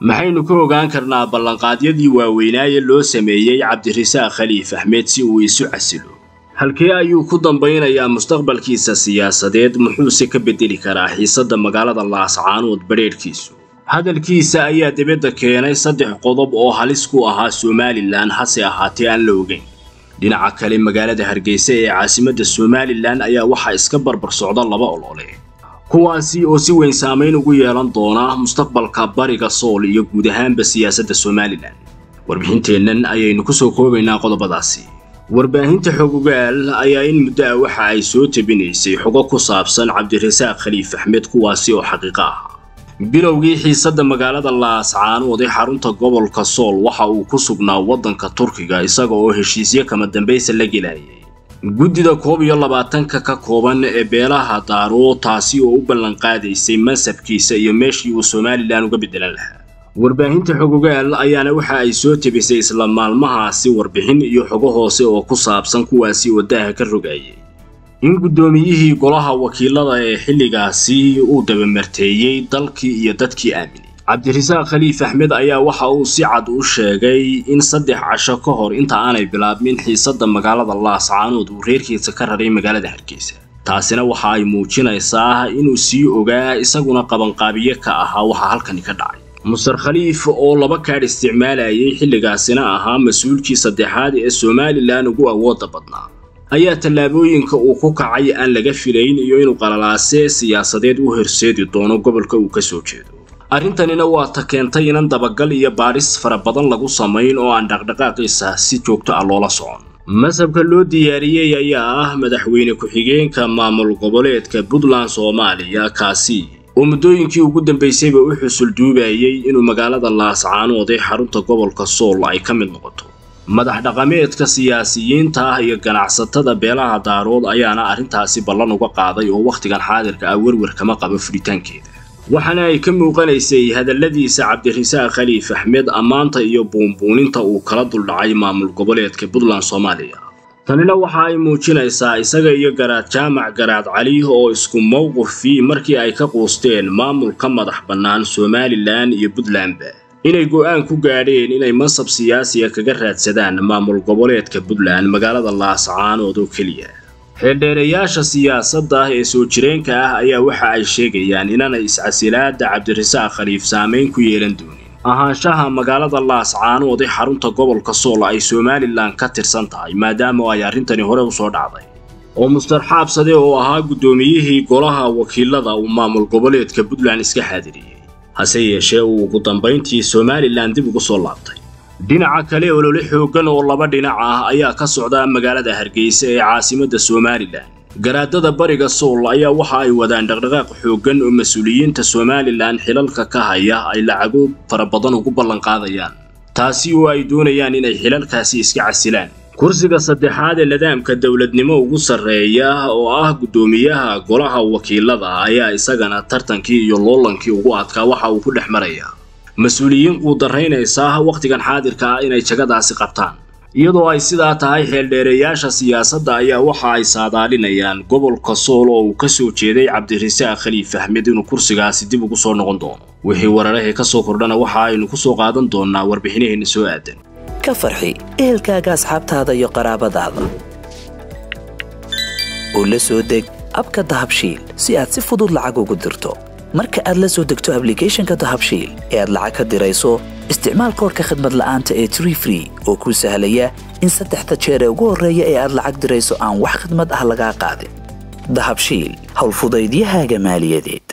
maxaynu ka ogaan karnaa ballanqaadyadii waaweynaaye loo sameeyey cabdirasaaq khaliif axmed si uu isu casilo halkee ayuu ku dambaynayaa mustaqbalkiisa siyaasadeed muxuuse ka beddeli karaa xiisadda magaalada laascaanood badheedhkiisu hadalkiisa ayaa dibadda keenay saddex qodob oo halis ku ahaa somalilan hase ahaatee aan la ogeyn dhinaca kale magaalada hargeysa ee caasimadda somalilan ayaa waxaa iska barbar socda laba olole kuwaasi oo si weyn saamayn ugu yeelan doona mustaqbalka bariga sool iyo guud ahaanba siyaasadda somalilan warbixinteennan ayaynu ku soo koobaynaa qodobadaasi warbaahinta xogogaal ayaa in muddo ah waxa ay soo tabinaysay xogo ku saabsan cabdirasaaq khaliif axmed kuwaasi oo xaqiiqo ah bilowgii xiisadda magaalada laascaanood ee xarunta gobolka sool waxa uu ku sugnaa waddanka turkiga isaga oo heshiisyo kama dambaysa la gelayay guddida koob iyo labaatanka ka kooban ee beelaha daaro taasi oo u ballanqaadaysay mansabkiisa iyo meeshii uu somalilan uga beddelan lahaa warbaahinta xogogaal ayaana waxa ay soo tebisay isla maalmahaasi warbixin iyo xogo hoose oo ku saabsan kuwaasi oo daaha ka rogayay in guddoomiyihii golaha wakiilada ee xilligaasi uu dabamarteeyey dalkii iyo dadkii aaminay cabdirasaaq khaliif axmed ayaa waxa uu si cad u sheegay in saddex casho ka hor inta aanay bilaabmin xiisadda magaalada laascaanood uu reerkiisa ka raray magaalada hargeysa taasina waxa ay muujinaysaa inuu sii ogaa isaguna qabanqaabiye ka ahaa waxa halkani ka dhacay mustar khaliif oo laba kaadh isticmaalayay xilligaasina ahaa mas-uulkii saddexaad ee somalilan ugu awoodda badnaa ayaa tallaabooyinka uu ku kacay aan laga filayn iyo inuu qalalaase siyaasadeed u horseedi doono gobolka uu ka soo jeedo arrintanina waa ta keentay inan dabagal iyo baadhis fara badan lagu samayn oo aan dhaqdhaqaaqiisa si joogto ah loola socon masabka loo diyaariyey ayaa ah madaxweyne ku-xigeenka maamul goboleedka puntland soomaaliya kaasi oo muddooyinkii ugu dambaysayba u xusul duubayay inuu magaalada laascaanood ee xarunta gobolka sool ay ka mid noqoto madax dhaqameedka siyaasiyiinta ah iyo ganacsatada beelaha daarood ayaana arrintaasi ballan uga qaaday oo wakhtigan xaadirka ah werwer kama qabo furitaankeeda waxaana ay ka muuqanaysay hadalladiisa cabdirasaaq khaliif axmed ammaanta iyo buunbuuninta uu kala duldhacay maamul goboleedka puntland soomaaliya tanina waxa ay muujinaysaa isaga iyo garaad jaamac garaad cali oo isku mowqifii markii ay ka quusteen maamulka madax bannaan somalilan iyo puntlandba inay go'aan ku gaadheen inay mansab siyaasiga kaga raadsadaan maamul goboleedka puntland magaalada laascaanood oo keliya xeeldheerayaasha siyaasadda ee soo jireenka ah ayaa waxa ay sheegayaan inaanay iscasilaada cabdirasaaq khaliif saamayn ku yeelan doonin ahaanshaha magaalada laascaanood ee xarunta gobolka sool ay somalilan ka tirsan tahay maadaama ay arrintani hore usoo dhacday oo mustar xaabsade oo ahaa guddoomiyihii golaha wakiilada uu maamul goboleedka puntland iska xaadiriyey hase yeeshee uu ugu dambayntii somalilan dib ugu soo laabtay dhinaca kale olole xooggan oo laba dhinac ah ayaa ka socda magaalada hargeysa ee caasimadda somalilan garaadada bariga sool ayaa waxa ay wadaan dhaqdhaqaaq xooggan oo mas-uuliyiinta somalilan xilalka ka haya ay lacago fara badan ugu ballanqaadayaan taasi oo ay doonayaan inay xilalkaasi iska casilaan kursiga saddexaad ee nidaamka dowladnimo ugu sarreeya oo ah guddoomiyaha golaha wakiilada ayaa isagana tartankii iyo loolankii ugu adkaa waxa uu ku dhex marayaa mas-uuliyiin quudaraynaysa wakhtigan xaadirka ah inay jagadaasi qabtaan iyadoo ay sidaa tahay xeeldheereyaasha siyaasadda ayaa waxa ay saadaalinayaan gobolka sool oo uu ka soo jeeday cabdirasaaq khaliif axmed inuu kursigaasi dib ugu soo noqon doono wixii wararahee ka soo kordhana waxa aynu ku soo qaadan doonnaa warbixinaheenna soo aadan ka farxi ehelkaaga asxaabtaada iyo qaraabadaada oo la soo deg abka dahabshiil si aad si fudud lacag ugu dirto marka aad la soo degto ablicathonka dahabshiil ee aad lacag ka dirayso isticmaal koorka khadmad la'aanta ee tree free oo kuu sahlaya in saddexda jeer ee ugu horreeya ee aad lacag dirayso aan wax khidmad ah lagaa qaadin dahabshiil howlfudaydiyahaaga maaliyadeed